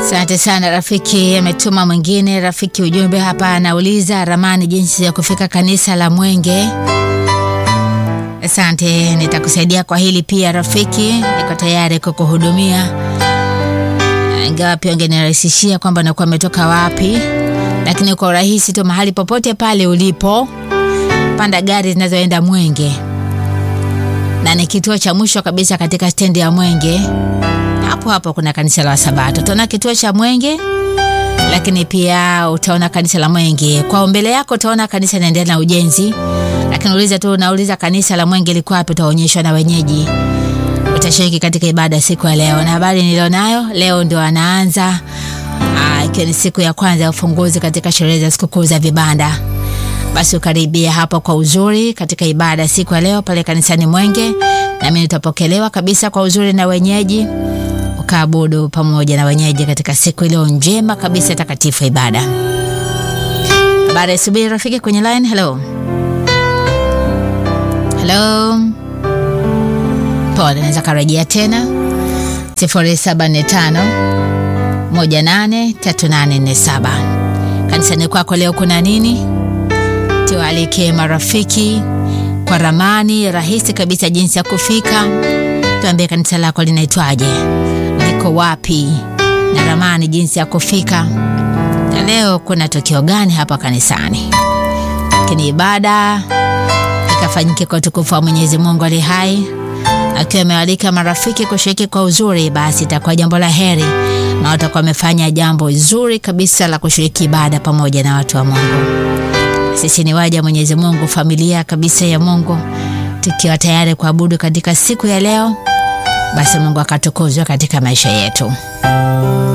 Asante sana rafiki. Ametuma mwingine rafiki ujumbe hapa, anauliza ramani jinsi ya kufika kanisa la Mwenge. Asante, nitakusaidia kwa hili pia rafiki, niko tayari kukuhudumia, ingawa pia ungenirahisishia kwamba nakuwa ametoka wapi, lakini kwa urahisi tu, mahali popote pale ulipo, panda gari zinazoenda Mwenge na ni kituo cha mwisho kabisa katika stendi ya Mwenge. Hapo hapo kuna kanisa la Wasabato. Utaona kituo cha Mwenge, lakini pia utaona kanisa la Mwenge kwa mbele yako. Utaona kanisa inaendelea na ujenzi, lakini uliza tu, unauliza kanisa la Mwenge liko wapi, utaonyeshwa na wenyeji. Utashiriki katika ibada siku ya leo, na habari nilionayo leo ndio anaanza ikiwa ni siku ya kwanza ya ufunguzi katika sherehe za sikukuu za vibanda. Basi ukaribia hapo kwa uzuri katika ibada siku ya leo pale kanisani Mwenge, nami nitapokelewa kabisa kwa uzuri na wenyeji, ukaabudu pamoja na wenyeji katika siku iliyo njema kabisa takatifu ibada. Baada ya subiri rafiki kwenye line. Hello, hello, pole, naweza karejea tena 0745 183847 kanisani kwako leo kuna nini? Tualike marafiki kwa ramani rahisi kabisa jinsi ya kufika. Tuambie kanisa lako linaitwaje, liko wapi, na ramani jinsi ya kufika, na leo kuna tukio gani hapa kanisani. Lakini ibada ikafanyike kwa utukufu wa Mwenyezi Mungu ali hai, akiwa amewalika marafiki kushiriki kwa uzuri, basi itakuwa jambo la heri na watakuwa wamefanya jambo zuri kabisa la kushiriki ibada pamoja na watu wa Mungu. Sisi ni waja Mwenyezi Mungu, familia kabisa ya Mungu, tukiwa tayari kuabudu katika siku ya leo. Basi Mungu akatukuzwe katika maisha yetu.